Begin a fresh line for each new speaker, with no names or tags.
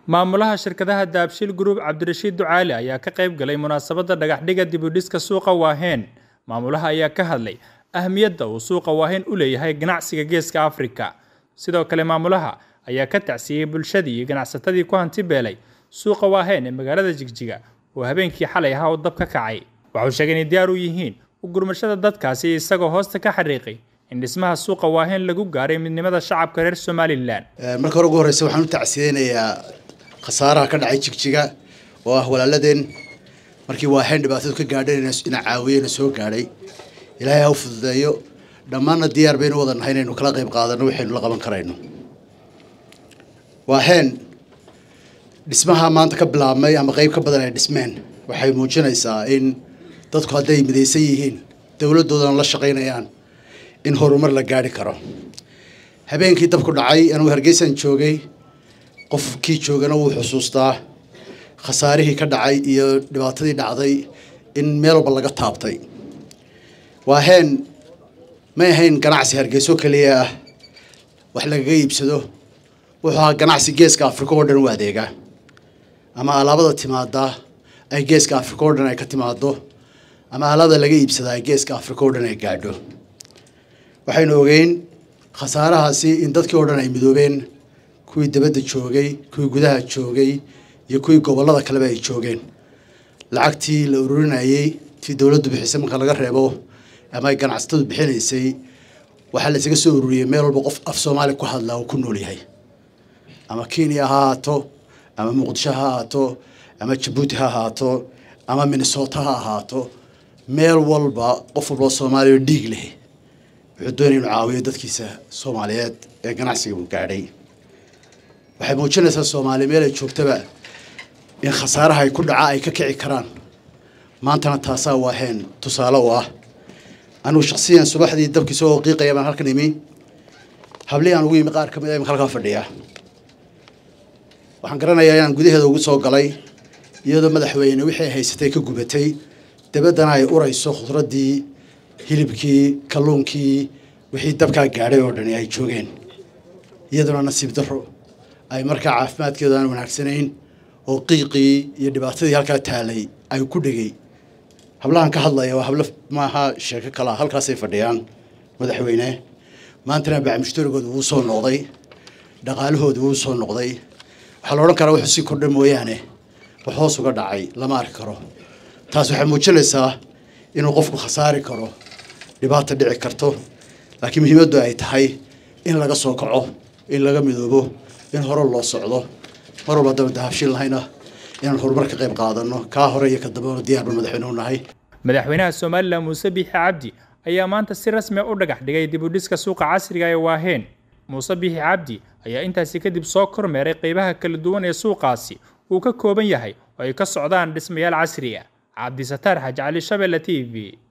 maamulaha shirkadaha daabshiil group cabdirashiid ducaali ayaa ka qayb galay munaasabadda dhagaxdhiga dibudhiska suuqa waaheen maamulaha ayaa ka hadlay ahmiyadda uu suuqa waaheen u leeyahay ganacsiga geeska afrika sidoo kale maamulaha ayaa ka tacsiyey bulshadii iyo ganacsatadii ku hanti beelay suuqa waaheen ee magaalada jigjiga oo habeenkii xalay ahaa uu dab ka kacay waxuu sheegay inay diyaar u yihiin u gurmashada dadkaasi isagoo hoosta ka xariiqay in dhismaha suuqa waaheen lagu gaaray midnimada shacabka reer somalilan
marka hore ugu horreysa waxaan u tacsiyeynayaa khasaaraha ka dhacay jigjiga oo ah walaaladeen markii waaheen dhibaatadu ka gaadheen ina caawiyena soo gaadhay ilaahay ha u fududeeyo dhammaanna diyaar baynu wada nahay inaynu kala qayb qaadano waxaynu la qaban karayno waaheen dhismaha maanta ka bilaabmay ama qayb ka badan ay dhismeen waxay muujinaysaa in dadku hadday midaysan yihiin dowladdoodana la shaqaynayaan in horumar la gaadhi karo habeenkii dabku dhacay anuu hargeysan joogay qofkii joogana wuu xusuustaa khasaarihii ka dhacay iyo dhibaatadii dhacday in meel walba laga taabtay waaheen may ahayn ganacsi hargeyso keliya ah wax lagaga iibsado wuxuu ahaa ganacsi geeska afrika oo dhan u adeega ama alaabada timaada ay geeska afrika oo dhan ay ka timaado ama alaabada laga iibsada ay geeska afrika oo dhan ay gaadho waxaynu ogeyn khasaarahaasi in dadkii oo dhan ay midoobeen kuwii dabadda joogay kuwii gudaha joogay iyo kuwii gobollada kaleba ay joogeen lacagtii la ururinayey tii dowladdu bixisay marka laga reebo ama ay ganacsatadu bixinaysay waxaa la isaga soo ururiyey meel walba qof af soomaali ku hadlaa uu ku nool yahay ama kenya ha ahaato ama muqdisho ha ahaato ama jabuuti ha ahaato ama minnesota ha ahaato meel walba qof walba soomaaliya oo dhiig leh wuxuu doonaya inuu caawiyo dadkiisa soomaaliyeed ee ganacsiga uu gaadhay waxay muujinaysaa soomaaliya meel ay joogtaba in khasaaraha ay ku dhaca ay ka kici karaan maantana taasaa waaheen tusaale u ah anigu shaksiyan subaxdii dabkii soo qiiqaya baan halkan imi hablihii aan ugu yimi qaar ka mid a imika halkaa fadhiya waxaan garanayaa inaan gudaheeda ugu soo galay iyadoo madaxweyne wixii ay haysatay ka gubatay dabaddana ay urayso khudraddii hilibkii kalluunkii wixii dabkaa gaadhay oo dhani ay joogeen iyaduna nasiib darro ay markaa caafimaadkeedu aan wanaagsanayn oo qiiqii iyo dhibaatadii halkaa taalay ay ku dhegay hablahan ka hadlaya waa hablo maaha sheeko kalaa halkaasay fadhiyaan madaxweyne maantana bacmushtarigooda wuu soo noqday dhaqaalahooda wuu soo noqday waxaa la odhan karaa wuxuu sii kordha mooyaane wax hoos uga dhacay lama arki karo taas waxay muujinaysaa inuu qofku khasaari karo dhibaata dhici karto laakiin muhiimaddu ay tahay in laga soo kaco in laga midoobo in hore loo socdo mar walba haddanu dahabshin lahayna inaan horumar ka qayb qaadano kaa hore iyo ka dambena diyaarba madaxweyne u nahay
madaxweynaha somalilan muuse biixi cabdi ayaa maanta si rasmi u dhagax dhigay dibudhiska suuqa casriga ee waaheen muuse biixi cabdi ayaa intaasi kadib soo kormeeray qaybaha kala duwan ee suuqaasi uu ka kooban yahay oo ay ka socdaan dhismayaal casri ah cabdisataar xaji cali shabelle t v